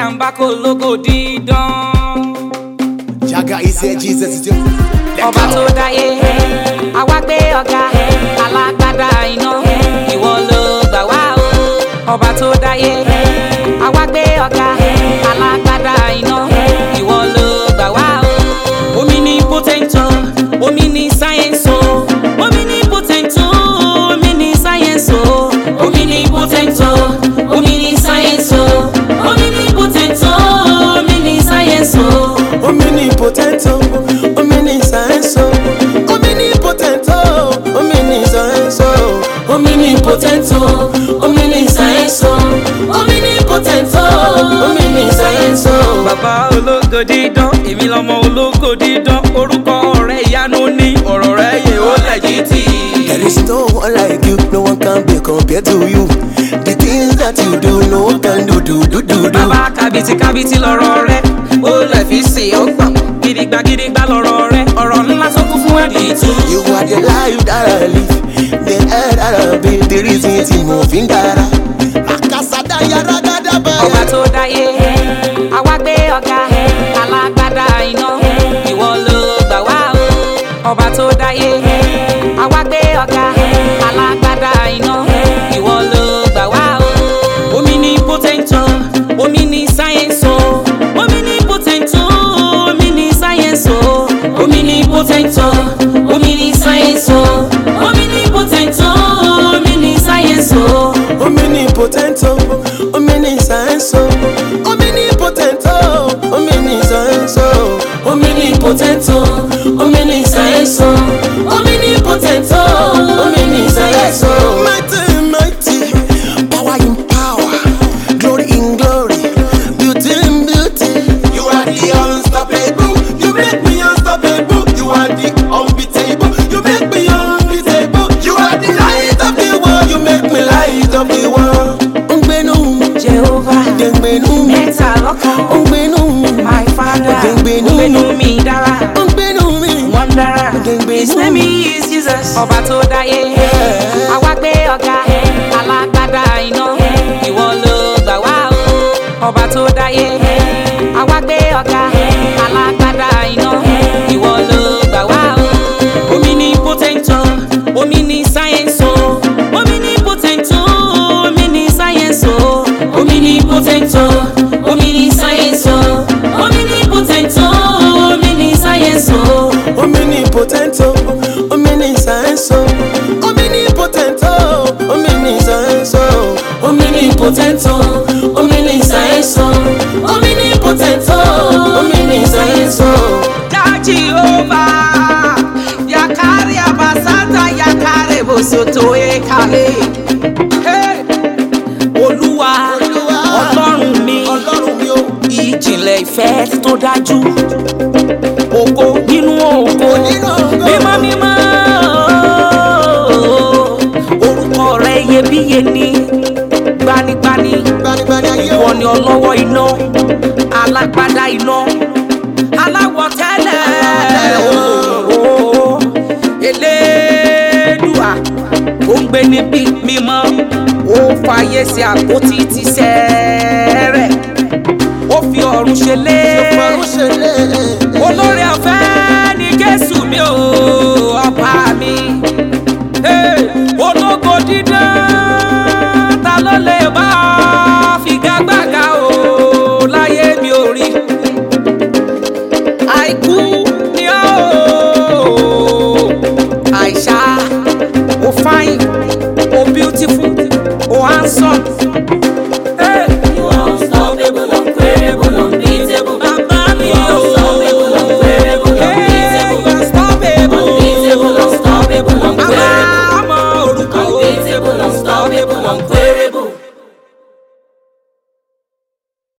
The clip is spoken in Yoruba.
jàǹbá kò lógo dídán. Jaga is here, Jesus is here. ọba tó dáyé àwa gbé ọ̀gá alágbádá iná ìwọ ló gbà wá o. ọba tó dáyé àwa gbé ọ̀gá alágbádá iná ìwọ ló gbà wá o. omi ní potento omi ní sáyẹ́nsì o omi ní potento omi ní sáyẹ́nsì o omi ní potento omi ní sáyẹ́nsì o omi ní potento omi ní sáyẹ́nsì o. Omnipotent, oh, omniscience, oh, omnipotent, oh, omniscience, oh, omnipotent, oh, omniscience, oh, omnipotent, oh, omniscience, oh. bàbá ológo dídán èmi lọmọ ológo dídán orúkọ rẹ ìyanu ní ọ̀rọ̀ rẹ yẹ ó lẹ́jìtì. There is no one like you, no one can be compared to you. The things that you do, no one can do, do, do, do, do. bàbá kábìtì kábìtì lọ̀rọ̀ rẹ ó lẹ̀ fi sè ó gbọ̀n gidigba gidigba lọ̀rọ̀ rẹ ọ̀rọ̀ ńlá tó kún fún ẹ̀dì tú. You are the life that I live, the air that I breathe, the reason tí mo fi ń dára. Àkàsàdá yàrá gádà báyà. ọba tó dáyé àwa gbé ọ̀gá alágbádá iná ìwọ ló gbà wá o. ọba tó dáyé àwa gbé ọ̀gá alágbádá iná ìwọ ló gbà wá o. omi ní potento omi ní sáyẹ́nsì o omi ní potento omi ní sáyẹ́nsì o omi ní potento omi ní sáyẹ́nsì o omi ní potento omi ní sáyẹ́nsì o. Omnipotent, oh, omniscience, oh, omnipotent, oh, omniscience, oh, omnipotent, oh, omniscience, oh, omnipotent, oh, omniscience, oh. Mighty, mighty, power in power, glory in glory, beauty in beauty. You are the unstoppable. You make me unstoppable. You are the unbeatable. You make me unbeatable. You are the light of the world. You make me light of the world. Ngbenu, Jehovah. Ngbenu, mẹ́ta lọ́kan. Ngbenu, my father. Ògèngbènú mi. ògbénu mi dára. Ngbenu mi. wọ́n dára. Ògèngbènú his name is jesus. ọba tó dáyé. àwa gbé ọ̀gá alágbádá iná. ìwọ ló gbà wá o. ọba tó dáyé. àwa gbé ọ̀gá alágbádá iná. ìwọ ló gbà wá o. omi ní potento omi ní sáyẹ́nsì o. omi ní potento omi ní sáyẹ́nsì o. omi ní potento omi ní sáyẹ́nsì o. omi ní potento omi ní sáyẹ́nsì o. Omnipotent, oh, omniscience, oh, omnipotent, oh, omniscience, oh, omnipotent, oh, omniscience, oh, omnipotent, oh, omniscience, oh. Jehova yakare abasata yakare bosoto ekale. Hey! Olúwa Olúwa, ọlọ́run mi Ọlọ́run mi o. ìjìnlẹ̀ ìfẹ́ tó dájú. Ògo nínú ògo Nínú ògo. mímọ́ mímọ́ orúkọ rẹ̀ iyebíye ni gbanigbani Gbanigbani ayé ìwọ o. ni ọlọ́wọ́ iná alágbádá iná aláwọ̀ tẹ́lẹ̀ ooo elédùà ó ń gbé níbi mímọ́ ó fàyè sí àpótí ti sẹ́rẹ̀ ó fi ọ̀run ṣe lé Ọ̀run ṣe lé. olórí ọ̀fẹ́ ní jésù mi ò ọba mi Hey, ológo dídán ta ló lè bá ọ figagbága